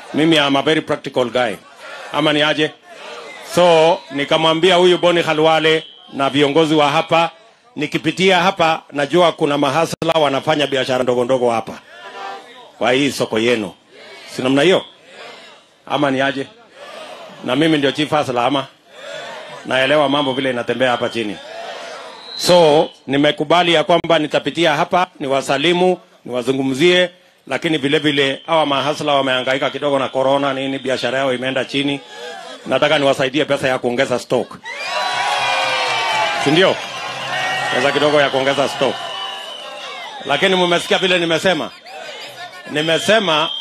mimi am a very practical guy ama ni aje so nikamwambia huyu boni halwale na viongozi wa hapa nikipitia hapa najua kuna mahasla wanafanya biashara ndogo ndogo hapa kwa hii soko yenu si namna hiyo ama ni aje na mimi ndio chief hasla ama naelewa mambo vile inatembea hapa chini so nimekubali ya kwamba nitapitia hapa niwasalimu niwazungumzie lakini vile vile hawa mahasla wamehangaika kidogo na corona nini biashara yao imeenda chini nataka niwasaidie pesa ya kuongeza stock si ndio pesa kidogo ya kuongeza stock lakini mumesikia vile nimesema nimesema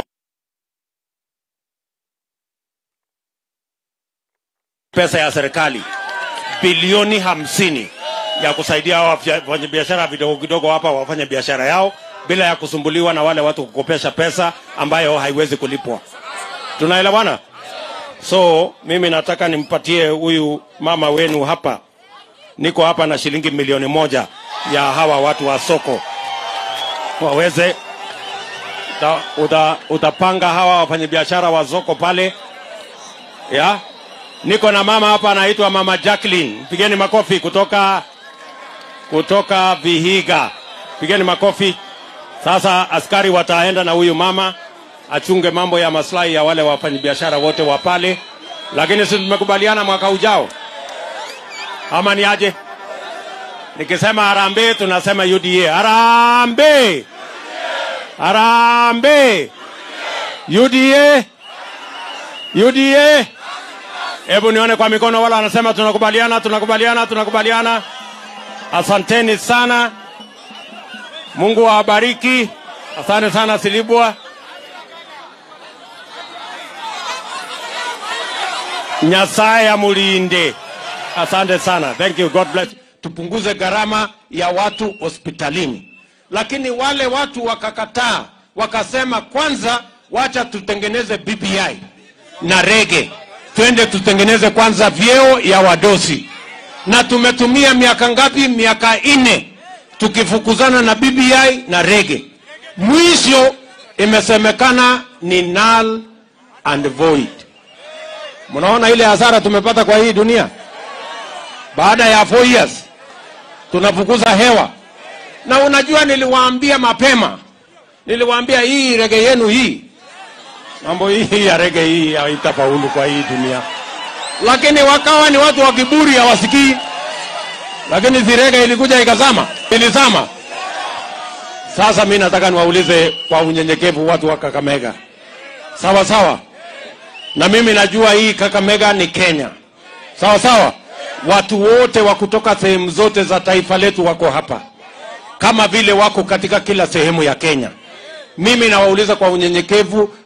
pesa ya serikali bilioni hamsini ya kusaidia hawa wafanyabiashara vidogo kidogo hapa wafanye biashara yao bila ya kusumbuliwa na wale watu kukopesha pesa ambayo haiwezi kulipwa tunaelewana so mimi nataka nimpatie huyu mama wenu hapa niko hapa na shilingi milioni moja ya hawa watu wa soko waweze uta, uta, utapanga hawa wafanyabiashara wa soko pale ya niko na mama hapa anaitwa mama Jacqueline pigeni makofi kutoka kutoka Vihiga pigeni makofi sasa askari wataenda na huyu mama achunge mambo ya maslahi ya wale wafanyabiashara wote wa pale lakini si tumekubaliana mwaka ujao ama ni aje nikisema harambee tunasema uda harambee harambee uda uda hebu nione kwa mikono wala wanasema tunakubaliana tunakubaliana tunakubaliana asanteni sana mungu awabariki asante sana silibwa nyasaye amulinde asante sana thank you god bless tupunguze gharama ya watu hospitalini lakini wale watu wakakataa wakasema kwanza wacha tutengeneze bbi na rege twende tutengeneze kwanza vyeo ya wadosi na tumetumia miaka ngapi miaka nne tukifukuzana na bbi na rege mwisho imesemekana ni null and void mnaona ile hasara tumepata kwa hii dunia baada ya four years tunafukuza hewa na unajua niliwaambia mapema niliwaambia hii rege yenu hii mambo hii ya rege hii haitafaulu kwa hii dunia lakini wakawa ni watu wa kiburi hawasikii lakini zirege ilikuja ikazama ilizama sasa mi nataka niwaulize kwa unyenyekevu watu wa kakamega sawa sawa na mimi najua hii kakamega ni kenya sawa sawa watu wote wa kutoka sehemu zote za taifa letu wako hapa kama vile wako katika kila sehemu ya kenya mimi nawauliza kwa unyenyekevu